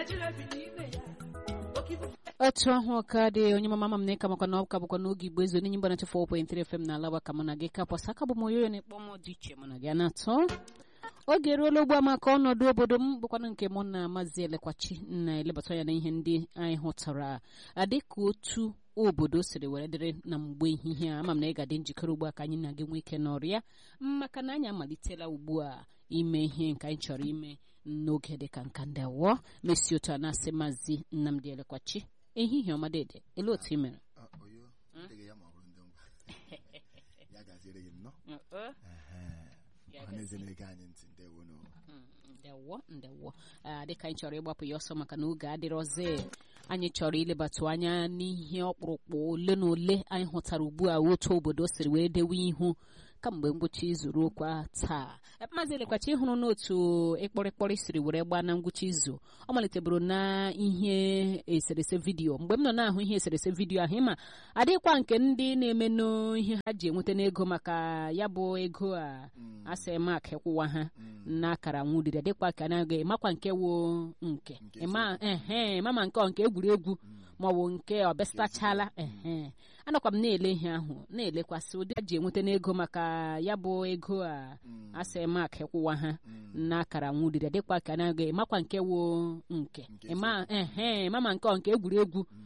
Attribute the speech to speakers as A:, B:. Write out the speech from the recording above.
A: otu ahụ ka dị onye mama m na-eka makwa na ọka bụkwa n'oge igbo ezu n'enyi mgbana 4.3 FM na alaba ka mụ na gị kapọsa aka bụ m onye na-ekpọ m dị iche mụ na gị na-atọ oge eruola ugbu a maka ọnọdụ obodo m bụkwana nke mụ na maazị elekwachi na-elebata ya na ihe ndị anyị hụtara adịka otu obodo siri were dịrị na mgbe ehihie a ama m na ị ga-adị njikere ugbu a ka anyị na gị nwee ike n'ọrịa maka na anyị amalitela ugbu a ime ihe nke anyị chọrọ ime n'oge dịka nka ndị awọ mesi otu a na-asị maazị nnamdị elekwachi ehihie ọma dede ele otu ị mere
B: oyo dịghị ya ma ọ bụrụ ndị ngwa ya gaziere gị nnọọ ọhaneze na-ege anyị ntị ndewo no
A: ndewo ndewo dịka anyị chọrọ ịgbapụ ya ọsọ maka na oge adịrọzi anyị chọrọ ilebatụ anya n'ihe ọkpụrụkpụ ole na ole anyị hụtara ugbu a otu obodo siri wee dewe ihu kamgbe ngwụcha izu ruo kwa taa maazị elekwachi ịhụrụ n'otu ịkpọrịkpọrị siri were gbaa na ngwụcha izu ọ maliteburu na ihe eserese vidiyo mgbe m nọ na-ahụ ihe eserese vidiyo ahụ ịma adịkwa nke ndị na-eme n'ihe ha ji enweta n'ego maka ya bụ ego a asị mak ịkwụwa ha n'akara nwudiri adịkwa ka na-aga makwa nke wo nke ehe mama nke ọ nke egwuregwu maọbụ nke ọbịasitachala ehe anọkwa m na-ele ihe ahụ na-elekwasị ụdị a ji enweta n'ego maka ya bụ ego a asị mak ịkwụwa ha n'akara nwudiri adịkwa ka na-aga makwa nke wo nke ehe mama nke ọ nke egwuregwu